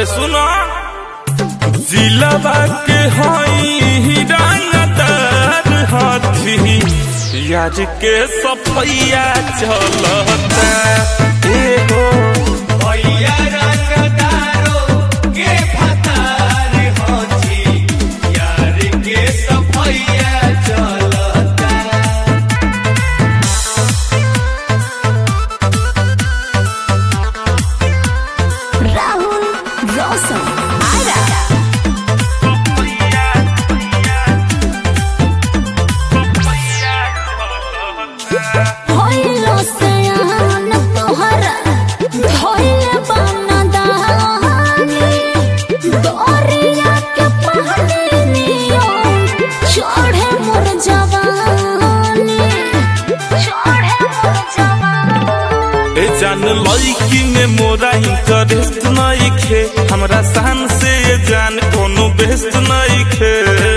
सुनो जिलाबा के हई रंगदार हाथी यार के सफैया चलता एगो भैया रंगदारो के फतार होची यार के सफैया चलता राहुल रोशन आरा होइलो सयान तोहरा धोइले बनदानी दरिया के पानी नियो चढ़े मोर जवानी चढ़े मोर जवानी ए जान लड़की में मोरा इंटरेस्ट नहीं खे हमरा शान से ये जान कोनो बेस्ट नहीं खे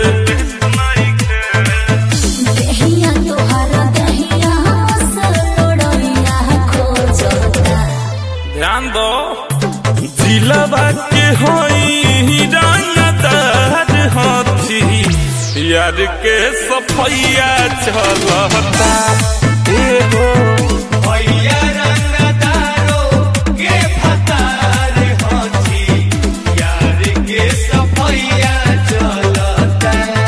देहिया तोहरा देहिया सलोड़िया खोजता ध्यान दो जिलाबा के होई रंगदार हाथी यार के सफैया चलता एगो भैया रंगदारो के फतार होची यार के सफैया चलता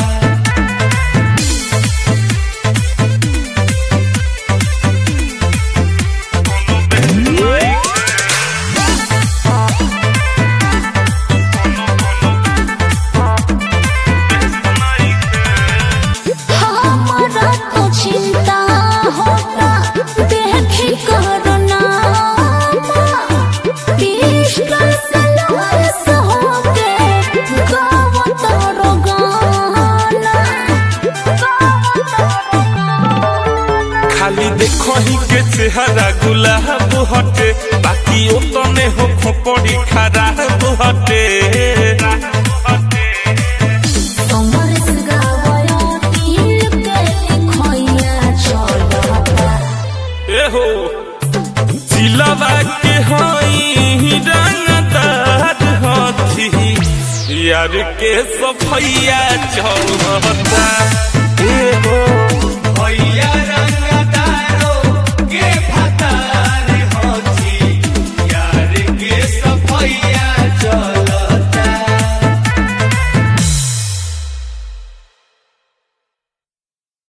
हमारा तो चिंता होता देखी करुणा पिस्टल से लॉस होके गाँव तोरो गाना गाँव तोरो गाना खाली देखो ही के चेहरा गुलाब हटे बाकी ओ तने हो खोपड़ी खराब हटे समरस गावया तिल के लिखोया चलता एहो जिलाबा के हई रंगदार हाथी यार के सफैया चलता एहो